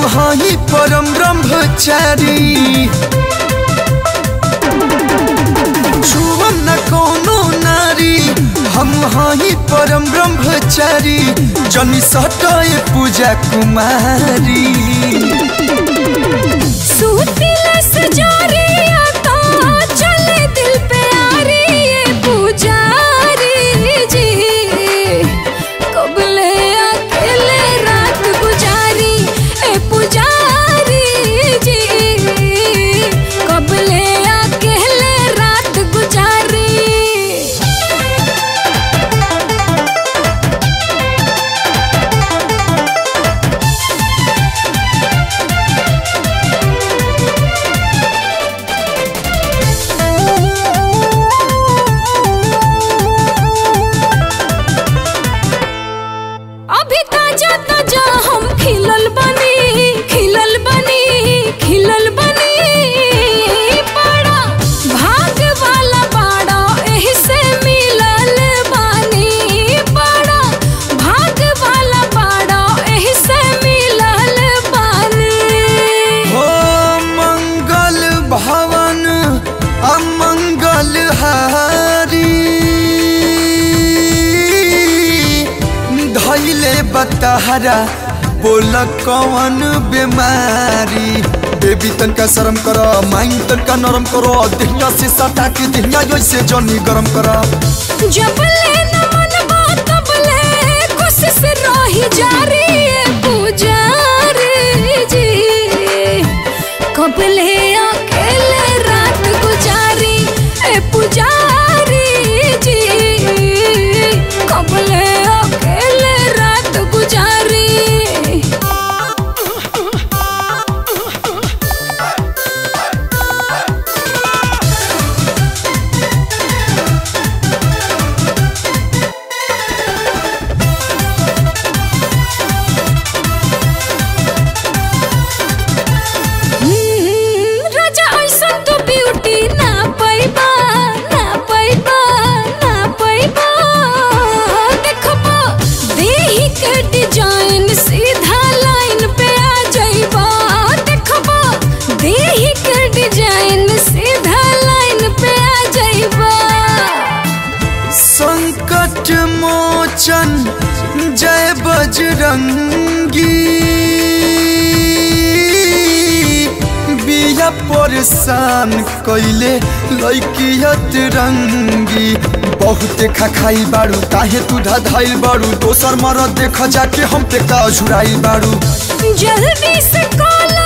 हही परम ब्रह्मचारी छुअम न कोनो नारी हम हही परम ब्रह्मचारी जनी सटाए पूजा कुमारी सूतिला सजारिया तो चले दिल पे आ रही ये पुजारी जी कबले अकेले रात गुजारी ए पुजारी जी कबले अकेले रात गुजारी अभी ताजा ताजा हम खिलल बनी खिलल बनी खिलल बनी बड़ा भाग वाला बाड़ा एही से मिलल बानी बड़ा भाग वाला बाड़ा एही से मिलल बानी हो मंगल भवन अमंगल हारी धैले बतहरा बोल कौन बीमारी बेबी तनका शर्म कर माइंड तनका नरम करो दिहिया से सटा के दिहिया ऐसे जनी गरम कर जबले न मनबा तबले कोशिश रही जारी है पुजारी जी कबले अकेले रात गुजारी ए पुजारी जी कबले अकेले रात गुजारी हम्म, राजा ऐसन तो ब्यूटी ना पैबा ना पैबा ना पैबा देखबा देही के डिजाइन सीधा लाइन पे आ जाइबा देखबा देही के डिजाइन सीधा लाइन पे आ जाइबा संकट मोचन जय बजरंगी बिया परेशान कैले लैकियत रंगी बहुते खखाई बाड़ू काहे तू धधाइल बाड़ू दोसर मरद देख जाके हम पे का झुराइल बाड़ू जल्दी से कॉल